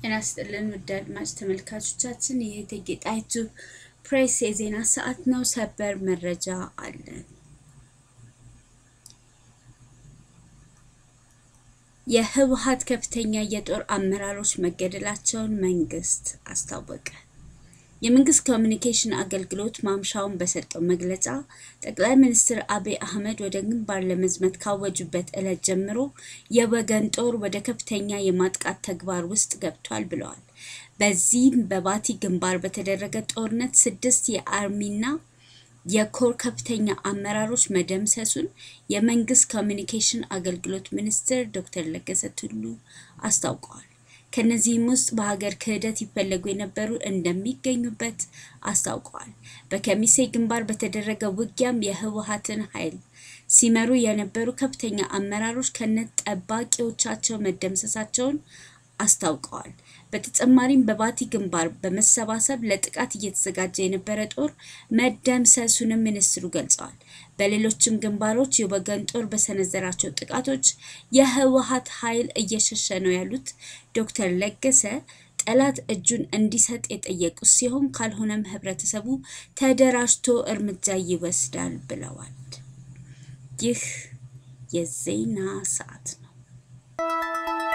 ጤና ይስጥልን ውድ አድማጭ ተመልካቾቻችን፣ ይህ እቴጌ ጣይቱ ፕሬስ የዜና ሰዓት ነው። ሰበር መረጃ አለን። የህወሓት ከፍተኛ የጦር አመራሮች መገደላቸውን መንግስት አስታወቀ። የመንግስት ኮሚኒኬሽን አገልግሎት ማምሻውን በሰጠው መግለጫ ጠቅላይ ሚኒስትር አብይ አህመድ ወደ ግንባር ለመዝመት ካወጁበት ዕለት ጀምሮ የወገን ጦር ወደ ከፍተኛ የማጥቃት ተግባር ውስጥ ገብቷል ብለዋል። በዚህም በባቲ ግንባር በተደረገ ጦርነት ስድስት የአርሚና የኮር ከፍተኛ አመራሮች መደምሰሱን የመንግስት ኮሚኒኬሽን አገልግሎት ሚኒስትር ዶክተር ለገሰ ቱሉ አስታውቀዋል። ከነዚህም ውስጥ በሀገር ክህደት ይፈለጉ የነበሩ እንደሚገኙበት አስታውቀዋል። በከሚሴ ግንባር በተደረገ ውጊያም የህወሓትን ኃይል ሲመሩ የነበሩ ከፍተኛ አመራሮች ከነ ጠባቂዎቻቸው መደምሰሳቸውን አስታውቀዋል። በተጨማሪም በባቲ ግንባር በመሰባሰብ ለጥቃት እየተዘጋጀ የነበረ ጦር መደምሰሱንም ሚኒስትሩ ገልጸዋል። በሌሎችም ግንባሮች የወገን ጦር በሰነዘራቸው ጥቃቶች የህወሓት ኃይል እየሸሸ ነው ያሉት ዶክተር ለገሰ ጠላት እጁን እንዲሰጥ የጠየቁ ሲሆን ካልሆነም ህብረተሰቡ ተደራጅቶ እርምጃ ይወስዳል ብለዋል። ይህ የዜና ሰዓት ነው።